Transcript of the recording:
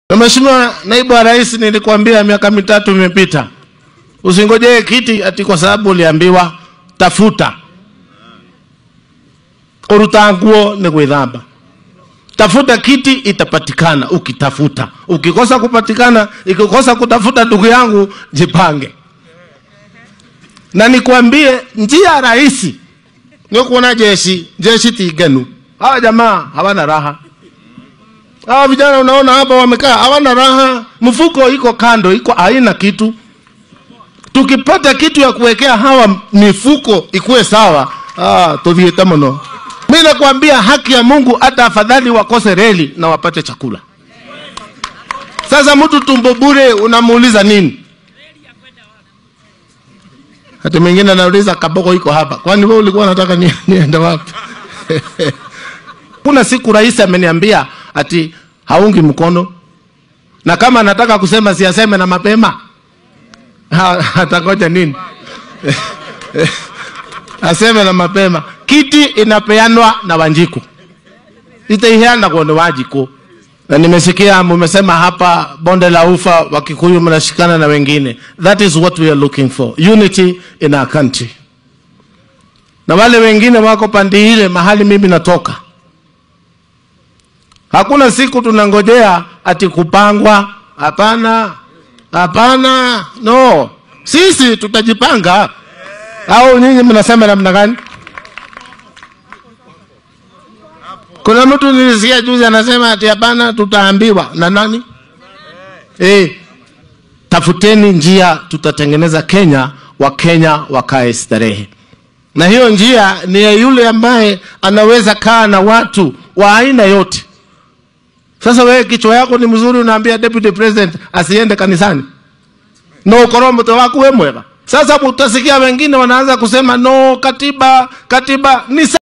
Na Mheshimiwa Naibu wa Rais, nilikwambia miaka mitatu imepita, usingojee kiti ati kwa sababu uliambiwa tafuta uruta nguo ni gwithamba. Tafuta kiti itapatikana ukitafuta. Ukikosa kupatikana, ikikosa kutafuta, ndugu yangu, jipange. Na nikwambie njia rahisi ni kuona jeshi jeshi tiganu. Hawa jamaa hawana raha. Hawa vijana unaona hapa wamekaa hawana raha, mfuko iko kando, iko haina kitu. Tukipata kitu ya kuwekea hawa mifuko ikuwe sawa, ah, tuthiete muno. Mimi nakwambia haki ya Mungu, hata afadhali wakose reli na wapate chakula. Sasa mtu tumbo bure unamuuliza nini? Hata mwingine anauliza kaboko iko hapa, kwani wewe ulikuwa unataka ni, niende wapi? Kuna siku rais ameniambia ati haungi mkono, na kama anataka kusema siaseme na mapema, Ha- atangoja nini? aseme na mapema. Kiti inapeanwa na Wanjiku, itaiheana kwa Wanjiku. Na nimesikia mumesema hapa bonde la ufa Wakikuyu mnashikana na wengine. That is what we are looking for, unity in our country. Na wale wengine wako pande ile mahali mimi natoka, hakuna siku tunangojea ati kupangwa. Hapana, hapana, no, sisi tutajipanga. Au nyinyi mnasema namna gani? Kuna mtu nilisikia juzi anasema ati hapana, tutaambiwa na nani? Eh, tafuteni njia, tutatengeneza Kenya, Wakenya wakae starehe, na hiyo njia ni ya yule ambaye anaweza kaa na watu wa aina yote. Sasa wewe kichwa yako ni mzuri, unaambia deputy president asiende kanisani no ukorwo mutwe waku we mwega. Sasa utasikia wengine wanaanza kusema no, katiba katiba ni